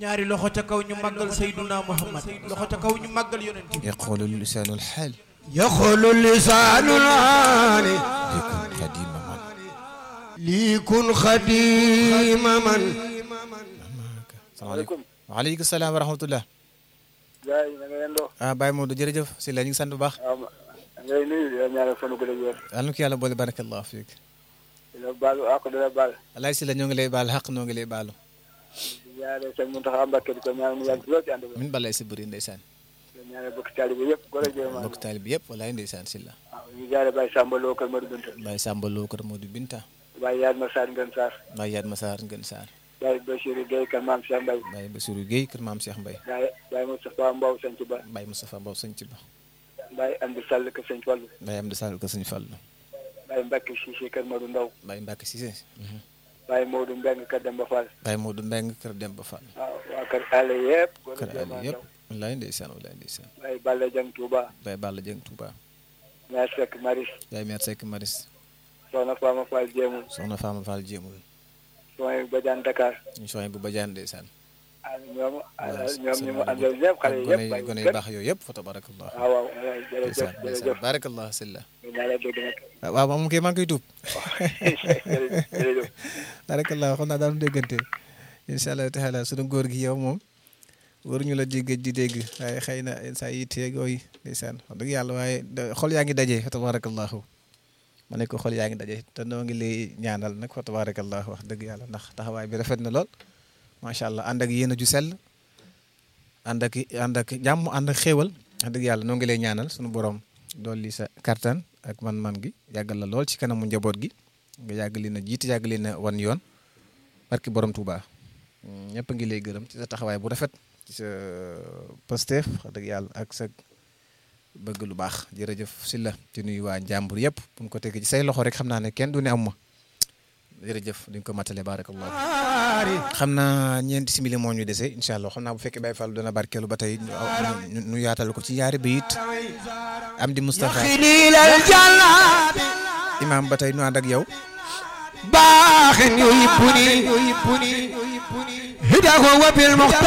ñaari loxo ca kaw ñu màggal sayduna muhammad loxo ca kaw ñu màggal yonent bi yaqulu lisaanu alxaal يخل اللسان العالي yakun xadima man ليكن خديم من salaamaaleykum waaleykum salaam wa rahmatullah gars yi na nga leen doo ah Baye Modou jërëjëf si la ñu ngi sant bu baax waaw ma ngay nuyu di la ñaanal sunu gën a wér yal na ko yàlla boole barakallahu fiik di la baalu àq di la baal alaay si la ñoo ngi lay baal xaq ñoo ngi lay baalu di ñaanal sëñ Muntaxa Mbàkke di ko ñaanal mu yàgg lool ci ànd bi min balay si bëri ndeysaan di ñaanal bokk taalibe yëpp góor ak jigéen mbokk taalib yëpp walaay ndeysaan si la waaw ñu jaare Baye Samba Lo kër Madou Binta Baye Samba Lo kër Modou Binta Baye Yaad Ma Sarr Ngën Sarr Baye Yaad Masaar Ngën Saar Baye Bachirou Gueye kër Maam Cheikh Mbaye Baye Bassirou Guèye kër Maam Cheikh Mbaye Baye Baye Moustapha Mbow Sëñ Ba Baye Moustapha Mbow sëñ ci ba Baye Amdi Sall kër Sëñ Fallu Baye Amdi Sall kër sëñ Fallu Baye Mbacke Cissé kër Madou Ndaw Baye Mbacke Cissé Baye Modou Mbeng kër Demba Fall Baye Modou Mbeng kër Demba Fall waaw waa kër Allé yëpp góor kër ak jigéen Ali yëpp walaay ndeysaan walaay ndeysaan Baye Balla Dieng Touba Baye Balla Dieng Touba ñaar Seck Maris Baye Mère Seck Maris Soxna Fama Fall Jéemul soxna Fama Fall jéemul Soxna Badiane Dakar ñu soxna bu bajaan ndeysaan ah ñoom waaw ñoom ñu mu àndal ñëpp xale yi gone yëpp yi gone yi baax yooyu yëpp fa tabarakallah waaw waaw jërëjëf ndeysaan jërëjëf ndeysaan barakallah silla ñu naa la dégg nag waaw moom kay maa ngi koy tuub jërëjëf jërëjëf barakallah xam naa daanu déggante incha allah taala sunu góor gi yow moom waruñu la dégg di dégg waaye xëy na saa yi teeg yooyu ndeysaan wax dëgg yàlla waaye da- xol yaa ngi daje fa tabarakallahu ma ne ko xol yaa ngi daje te noo ngi lay ñaanal nag fa tabarakallahu wax dëgg yàlla ndax taxawaay bi rafet na lool macha allah ànd ak yéen a ju sell ànd ak ànd ak jàmm ànd ak xéewal wax dëgg yàlla noo ngi lay ñaanal sunu borom dolli sa kattan ak man-man gi yàggal la lool ci kanamu njaboot gi nga yàgg leen a jiite yàgg leen a wan yoon barki borom Touba ñëpp a ngi lay gërëm ci sa taxawaay bu rafet ci sa Pastef wax dëgg yàlla ak sa bëgg lu baax jërëjëf si la ci nuyu waa njàmbur yëpp bu ñu ko tegee ci say loxo rek xam naa ne kenn du ne am ma jërëjëf duñ ko matale barakallahu xam naa ñeenti simili moo ñu dese incha allah xam naa bu fekkee Baye Fall dana barkeelu ba tey ñu ñu ñu yaatal ko ci yaari bayit am di Moustapha خليل الجلاد imaam ba tey ñu ànd ak yow باخ يحبني هداه وبالمختار